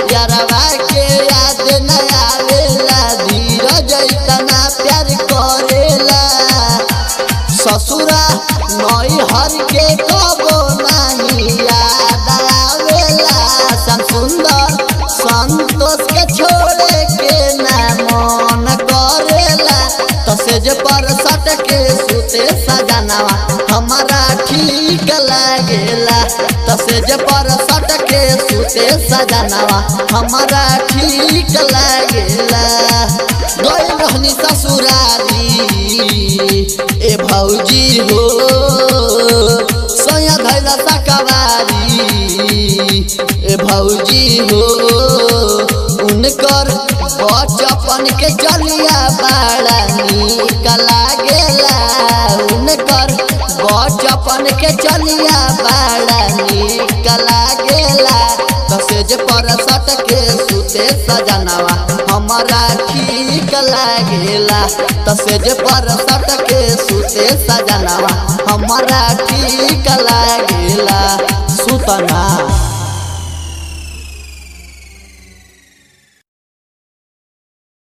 यारवा के याद न आवेला धीरज इतना प्यार करेला ससुरा नई हर के कबो नहीं याद आवेला सम सुंदर संतोष के छोड़े के ना मन करेला तसेज पर सट के सुते सजनवा हमारा ठीक लागेला तसेज पर सट के सुते सजनवा हमारा ठीक लागेला गई रहनी ससुरारी ए भौजी हो सया धैला सकवारी ए भौजी हो उनकर बचपन के चलिया बड़ा नीक लागेला उनकर बचपन के चलिया बड़ा नीक लागेला तसेज पर सट के सुते सजनवा हमारा ठीक लागेला तसेज पर सट के सुते सजनवा हमारा ठीक लागेला सुतना